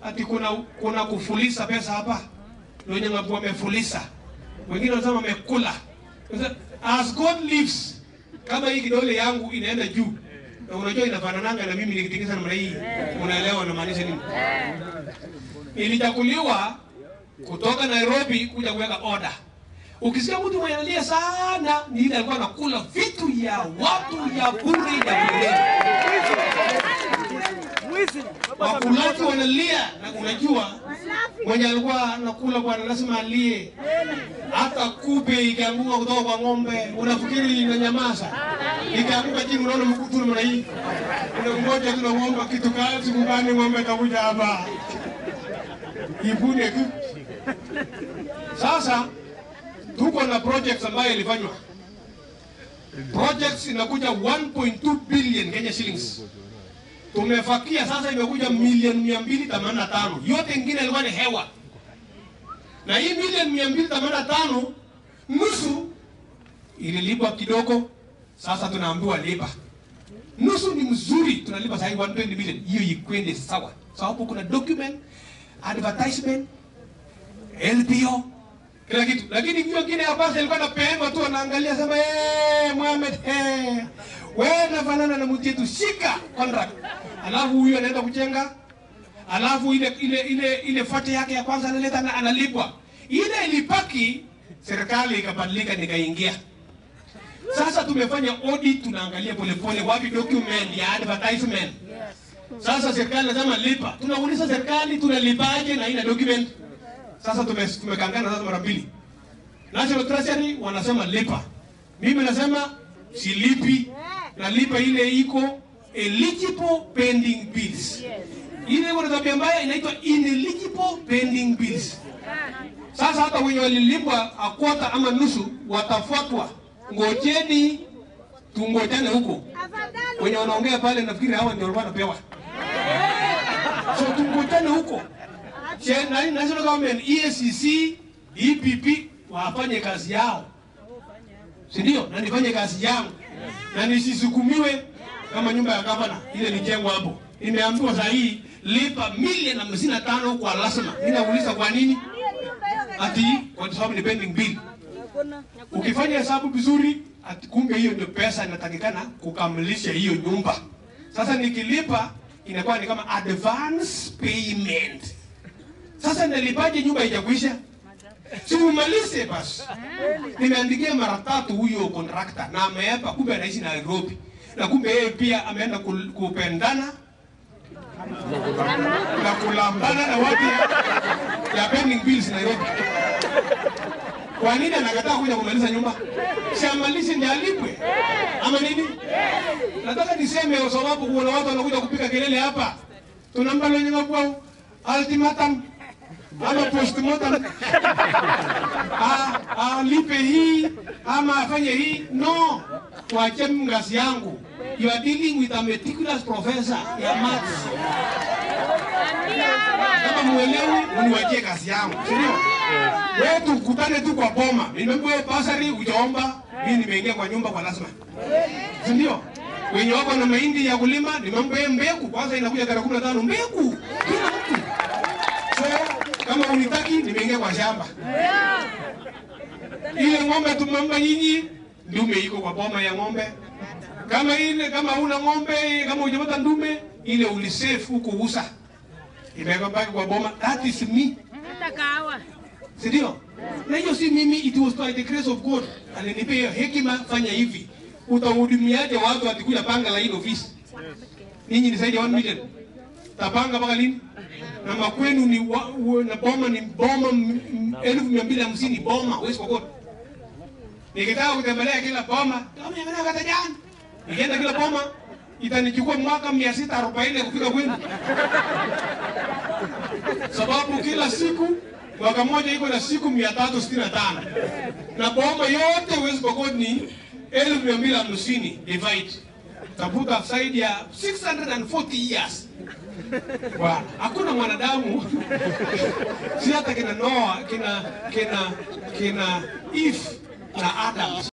ati kuna kuna kufulisa pesa hapa. Ndio Nyang'abu wamefulisa. Wengine wanasema wamekula. Sasa, As God lives, kama hii kidole yangu inaenda juu na unajua inafanananga na mimi nikitikisa namna hii, unaelewa namaanisha nini? Nilichaguliwa kutoka Nairobi kuja kuweka order. Ukisikia mtu mwenye analia sana, ni ile alikuwa anakula vitu ya watu ya bure ya bure. Wakulaji wanalia na unajua mwenye alikuwa anakula bwana lazima alie. Hata kupe ikianguka kutoka kwa ng'ombe, unafikiri inanyamaza? Ikianguka chini, unaona mkutu namna hii, unangoja tu, naomba kitu kali, siku gani ng'ombe itakuja hapa ipune tu. Sasa tuko na projects ambayo ilifanywa. Projects inakuja 1.2 billion Kenya shillings. Tumefakia sasa imekuja milioni 285. Yote ingine ilikuwa ni hewa. Na hii milioni 285 nusu ililipwa kidogo, sasa tunaambiwa lipa. Nusu ni mzuri, tunalipa sasa 120 million. Hiyo ikwende sawa. Sababu kuna document, advertisement, LPO, kila kitu. Lakini hiyo ingine ya basi ilikuwa napeema tu anaangalia sema eh, Mohamed eh, wewe unafanana na mtu yetu, shika contract. Alafu huyu anaenda kujenga, alafu ile ile ile ile fati yake ya kwanza analeta na analipwa. Ile ilipaki, serikali ikabadilika, nikaingia. Sasa tumefanya audit, tunaangalia polepole wapi document ya advertisement. Sasa serikali nasema lipa, tunauliza serikali tunalipaje na ina document sasa tume- tumekangana sasa mara mbili. National Treasury wanasema lipa, mimi nasema silipi, nalipa ile iko eligible pending bills. Ile iko na tabia mbaya inaitwa ineligible pending bills. Sasa hata wenye walilipwa akwata ama nusu watafuatwa, ngojeni tungojane huko. Wenye wanaongea pale nafikiri hawa ndio walikuwa wanapewa, so tungojane huko. Che- nani- National Government, EACC, EPP wafanye kazi yao, si ndio? Na nifanye kazi yangu na nisisukumiwe kama nyumba ya gavana ile lijengwa hapo. Nimeambiwa saa hii lipa milioni hamsini na tano kwa lazima. Mimi nauliza kwa nini? Ati kwa sababu ni pending bill. Ukifanya hesabu vizuri, ati kumbe hiyo ndio pesa inatakikana kukamilisha hiyo nyumba. Sasa nikilipa inakuwa ni kama advance payment. Sasa nalipaje nyumba haijakuisha? Si umalize basi. Nimeandikia mara tatu huyo contractor na ameapa, kumbe anaishi Nairobi na kumbe yeye pia ameenda kul- kupendana na kulambana na watu ya pending bills Nairobi. Kwa nini anakataa kuja kumaliza nyumba? Si amalize ndiye alipwe ama nini? Nataka niseme kwa sababu kuna watu wanakuja kupiga kelele hapa, tunampa lenye kwao ultimatum ama postmortem Ah, alipe hii ama afanye hii. No, tuache ngazi yangu. You are dealing with a meticulous professor ya maths. Kama muelewi, uniwachie kazi yangu, si ndio? Wewe tukutane tu kwa boma. Nimeambiwa basari ujaomba, mimi nimeingia kwa nyumba kwa lazima. Si ndio? Wenye wako na mahindi ya kulima, nimeambiwa mbegu kwanza inakuja tarehe 15 mbegu. Kila mtu. So, kama unitaki nimeingia kwa shamba. Ile ng'ombe tumemba nyinyi, ndume iko kwa boma ya ng'ombe. Kama ile kama una ng'ombe, kama hujapata ndume, ile ulisave huko usa. Imeweka baki kwa boma. That is me. Si ndio? Na hiyo si mimi, it was by the grace of God. Alinipea hiyo hekima, fanya hivi. Utahudumiaje watu atikuja panga la hii ofisi? Ninyi ni zaidi ya 1 million. Tapanga mpaka lini? Na makwenu ni wa, wa, na boma ni boma m- m- elfu mia mbili hamsini boma West Pokot. Nikitaka kutembelea kila boma, kama nimeenda kata jana. Nikienda kila boma itanichukua mwaka 640 kufika kwenu. Sababu kila siku mwaka mmoja iko na siku 365. Na boma yote West Pokot ni elfu mia mbili hamsini divide. Tafuta zaidi ya 640 years. Bwana, hakuna mwanadamu si hata kina Noa, kina kina kina Eve na Adam